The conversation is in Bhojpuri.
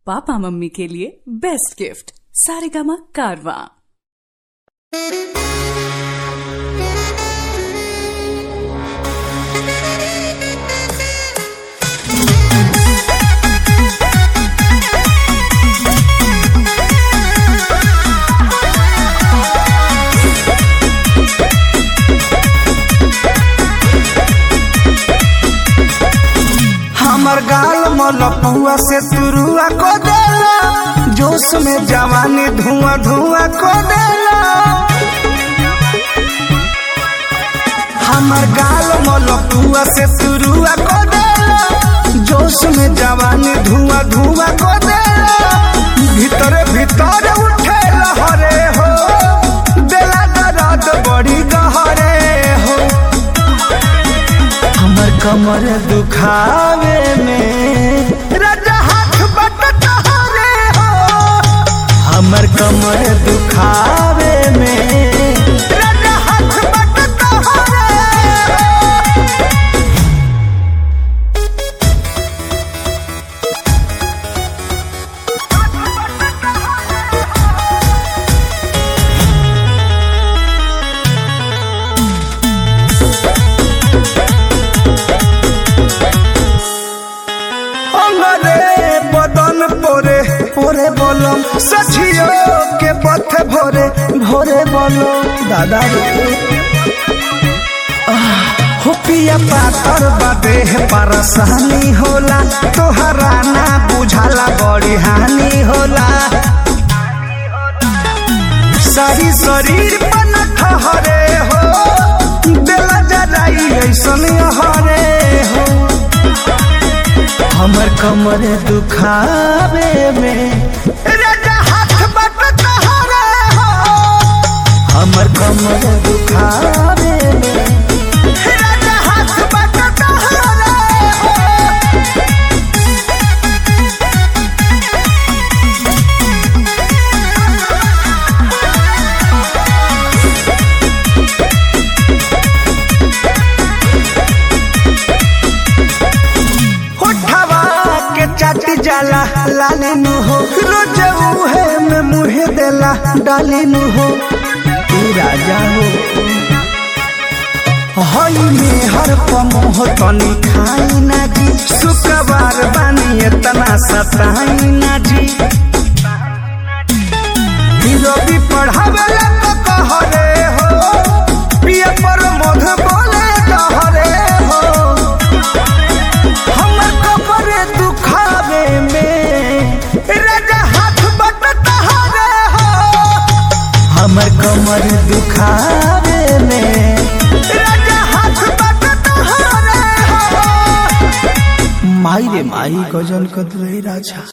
पापा मम्मी के लिए बेस्ट गिफ्ट सारेगामा कारवा हमर गाल मलपुआ से तुरुआ को देला जोश में जवानी धुआं धुआं को देला हमर गाल मलपुआ से तुरुआ को देला जोश में जवानी धुआं धुआं को देला भीतर भीतर उठे लहरे हो देला दर्द बड़ी गहरे हो हमर कमर दुखावे में राजा हाथ बट तहरे हो हमर कमर दुखावे में राजा हाथ बट तहरे हो अंगरे बदन पोरे पोरे बोलम सखियो के पथ भोरे भोरे बोलो दादा रे आह, हो पिया पातर बादे परसानी होला तोहरा ना बुझाला बड़ी हानि होला सारी शरीर पर ठहरे हो दिल जराई ऐसन हरे हो हमर कमर दुखावे में राजा हाथ बट तहरे हो हमर कमर दुखावे में राजा हाथ बट तहरे हो होठवा के चाटी जाला लाले नु हो रोज उहे में मुहे देला डाले नु हो तू राजा हो हई में हर पमोह तनी खाई ना जी शुक्रवार बानी इतना सताई ना जी रवि पढ़ावे तो कहरे हो पिया पर मोध बोले कहरे हो हमर कपड़े दुखावे में राजा हाथ बट तहरे हो हमर कमर दुखावे में राजा हाथ बट तहरे हो माई रे माई गजल कद रे राजा